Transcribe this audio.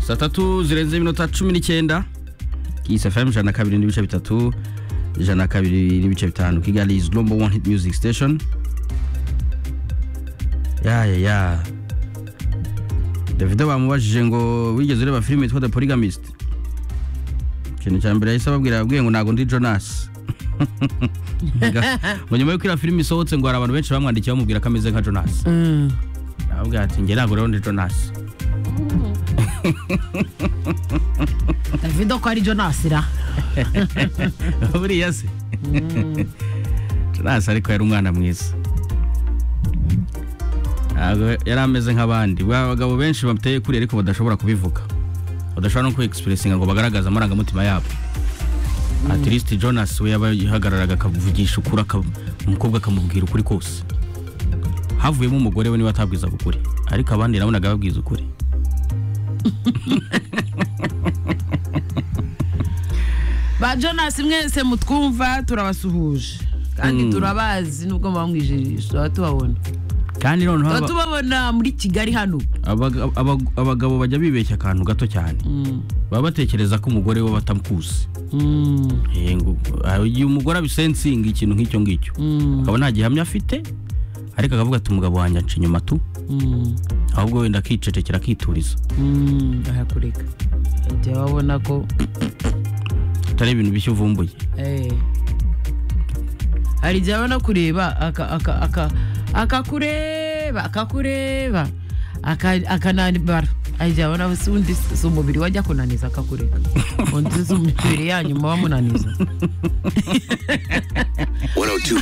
saa tatu zirenze iminota cumi n'icyenda kisi fm ijana na kabiri n'ibice bitatu ijana na kabiri n'ibice bitanu kigali is number one hit music station ya ya ya davido bamubajije ngo wigeze ureba filime yitwa the polygamist ikintu cya mbere yahise ababwira ababwiye ngo ntabwo ndi jonas ngo nyuma y'uko iriya filime isohotse ngo hari abantu benshi bamwandikiye bamubwira ko ameze nka jonas ababwira ati njye ntabwo rero ndi jonas davido ko ari jonas ra buriya se jonas ariko yari umwana mwiza ntabwo yari ameze nk'abandi ba bagabo benshi bateye kuri ariko badashobora kubivuga badashobora no kwegisipurisinga ngo bagaragaze amarangamutima yabo atirisiti jonas we yaba yihagararaga akavugisha ukuri aka- umukobwa akamubwira ukuri kose havuyemo umugore we niwe atabwizaga ukuri ariko abandi nabonaga babwiza ukuri ba jonas mwese mutwumva turabasuhuje kandi turabazi nubwo muba mwijijisha tuba tubabona kandi noneho tuba aba- tubabona muri kigali hano abaga- abaga- abagabo bajya bibeshya akantu gato cyane Mm, baba batekereza ko umugore we batamukuzi mm, Eh, ngo- ah, igihe umugore abisensinga ikintu nk'icyo ngicyo mm, akaba nta gihamya afite ariko akavuga ati umugabo wanjye anca inyuma tu mm, ahubwo wenda akicecekera akituriza mm, arakureka igihe babona ko atari ibintu bishya uvumbuye eh, hari igihe abona kureba aka- aka- aka- akakureba akakureba aka- akananibara hari igihe abona si undi si umubiri we ajya kunaniza akakureka undi si umubiri yanyu muba munaniza 102